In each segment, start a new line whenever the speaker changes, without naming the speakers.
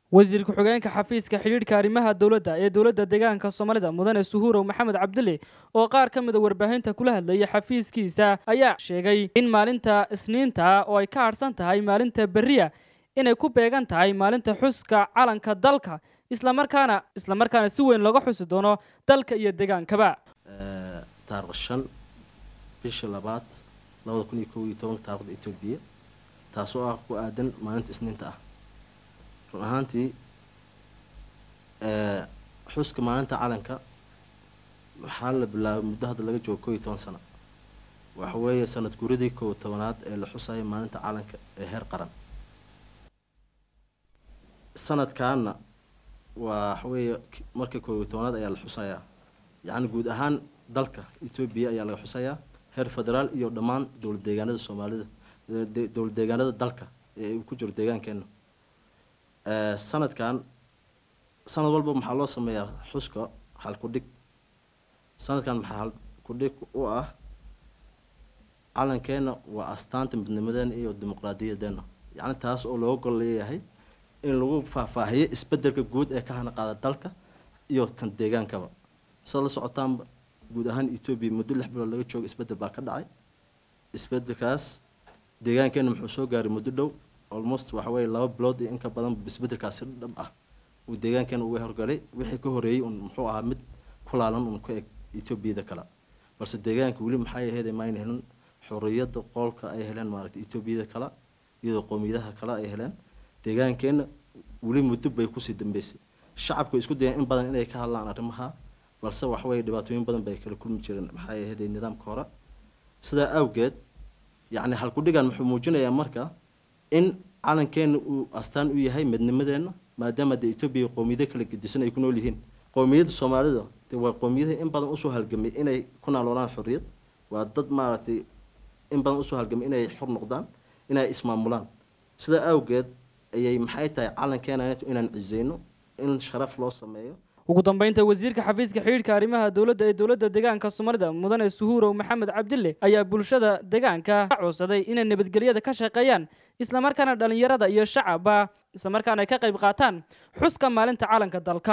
wasiir ku-xigeenka xafiiska xidhiidhka arrimaha dowladda ee dowladda deegaanka soomaalida mudane suhuurow maxamed cabdili oo qaar ka mida warbaahinta kula hadlayay xafiiskiisa ayaa sheegay in maalinta isniinta oo ay ka harhsan tahay maalinta berriya inay ku beegan tahay maalinta xuska calanka dalka islamarkaana islamarkaana si weyn looga xusi doono dalka iyo deegaankaba
taariikh shan bisha labaad labada kun iyo kow iyo tobanka taarikhda etoobiya taasoo ah ku aadan maalinta isniinta ah run ahaantii xuska maalinta calanka waxaa la bilaabay muddo hadda laga joogo kow iyo toban sano waxa weeye sanad guradii kow tobanaad ee la xusayo maalinta calanka ee heer qaran sanadkaana waa waxaweeye marka kow iyo tobanaad ayaa la xusayaa yacni guud ahaan dalka etoobiya ayaa laga xusayaa heer federaal iyo dhammaan dowlad deegaanada soomaalida dowlad deegaanada dalka ee uu ku jiro deegaankeena sanadkan sanad walba maxaa loo sameeyaa xuska halkudhig sanadkan maxaa halkudhig u ah calankeena waa astaanta midnimadeena iyo dimuqraadiyadeena yacni taas oo looga gol leeyahay in lagu faahfaahiyo isbedelka guud ee ka hana qaada dalka iyo kan deegaankaba sidaad la socotaanba guud ahaan etoobiya muddo lix bilood laga joogo isbedel baa ka dhacay isbedelkaas deegaankeena muxuu soo gaaray muddo dhow almost waxa weeye laba bilood iyo in ka badan isbedelkaas si dhab ah uu deegaankeena uga horgalay wixii ka horeeyey un muxuu ahaa mid ku laalan un ku eg etoobiyada kale balse deegaanka weli maxay ahayd mayna helin xorriyadda qoolka ay heleen maaragtay etoobiyada kale iyadoo qowmiyadaha kale ay heleen deegaankeena weli muddo bay kusii dambeysay shacabku isku dayeen in badan inay ka hadlaan arrimaha balse waxaweye dhibaatooyin badan bay kala kulmi jireen maxay ahayd nidaamka hore sidaa awgeed yacni halkudhigan muxuu muujinayaa marka in calankeena uu astaan u yahay midnimadeena maadaama dee etoobiya qowmiyado kala gedisan ay ku nool yihiin qowmiyadda soomaalida dee waa qowmiyadaha in badan usoo halgamay inay ku naaloolaan xorriyad waa dad maaragtay in badan usoo halgamay inay xor noqdaan inay ismaamulaan sidaa awgeed ayay maxay tahay calankeena inaan ciseyno in sharaf loo sameeyo
ugu dambeynta wasiirka xafiiska xidhiidhka arrimaha dowladda ee dowladda deegaanka soomaalida mudane suhuurow maxamed cabdille ayaa bulshada deegaanka ka codsaday inay nabadgelyada ka shaqeeyaan islamarkaana dhallinyarada iyo shacabba islamarkaana ay ka qayb qaataan xuska maalinta calanka dalka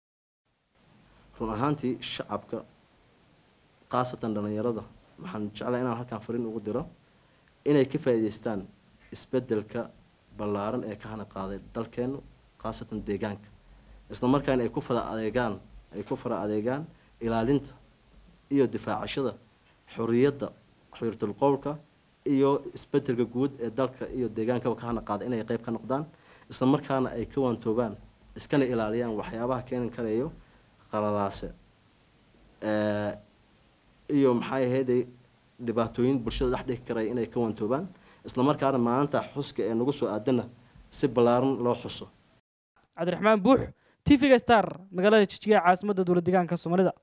run ahaantii shacabka khaasatan dhallinyarada waxaan jeclaa inaan halkaan fariin ugu diro inay ka faa'iidaystaan isbedelka ballaaran ee ka hana qaaday dalkeenu khaasatan deegaanka isla markaana ay ku fara adeegaan ay ku fara adeegaan ilaalinta iyo difaacashada xorriyadda xorriyatul qowlka iyo isbedelka guud ee dalka iyo deegaankaba ka hana qaada inay qeyb ka noqdaan isla markaana ay ka waantoobaan iskana ilaaliyaan waxyaabaha keeni karayo qaladaase iyo maxay ahayday dhibaatooyin bulshada dhex dhigi karaya inay ka waantoobaan isla markaana maalinta xuska ee nagu soo aadana si ballaaran loo xuso
cabdiraxmaan buux t v-ga star magaalada jijiga ee caasimadda dowlad deegaanka soomaalida